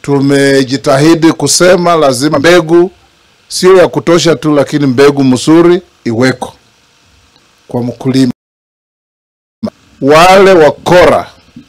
tumejitahidi kusema lazima mbegu sio ya kutosha tu, lakini mbegu mzuri iweko kwa mkulima. Wale wakora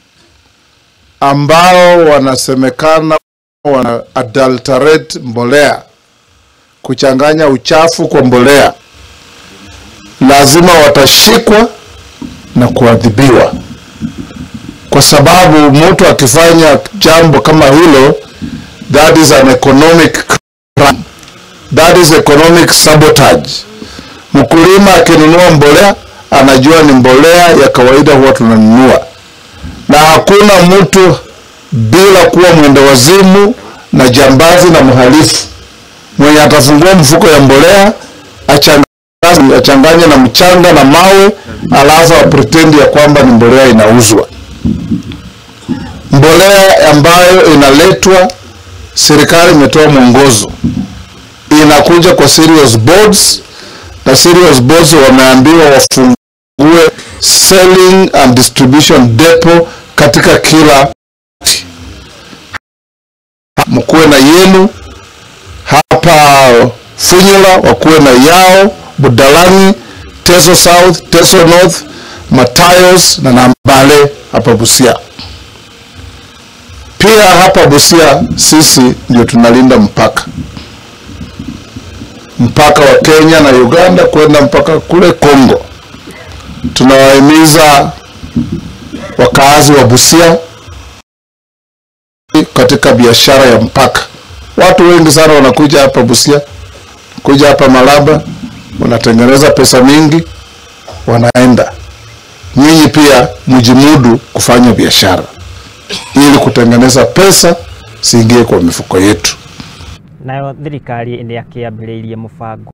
ambao wanasemekana wana adulterate mbolea, kuchanganya uchafu kwa mbolea, lazima watashikwa na kuadhibiwa, kwa sababu mtu akifanya jambo kama hilo, that is an economic crime. That is economic sabotage. Mkulima akinunua mbolea anajua ni mbolea ya kawaida huwa tunanunua, na hakuna mtu bila kuwa mwenda wazimu na jambazi na mhalifu mwenye atafungua mfuko ya mbolea achanganye, achanganye na mchanga na mawe, alafu apretend ya kwamba ni mbolea inauzwa. Mbolea ambayo inaletwa, serikali imetoa mwongozo, inakuja kwa serious boards, na serious boards wameambiwa wafungue selling and distribution depot katika kila mkuwe na yenu hapa Funyula, wakuwe na yao Budalangi, Teso South, Teso North, Matayos na Nambale hapa Busia. Pia hapa Busia sisi ndio tunalinda mpaka mpaka wa Kenya na Uganda kwenda mpaka kule Kongo. Tunawahimiza wakaazi wa Busia katika biashara ya mpaka. Watu wengi sana wanakuja hapa Busia, kuja hapa Malaba, wanatengeneza pesa mingi, wanaenda. Nyinyi pia mjimudu kufanya biashara ili kutengeneza pesa siingie kwa mifuko yetu. nayo thirikari nĩ yakĩambĩrĩirie mũbango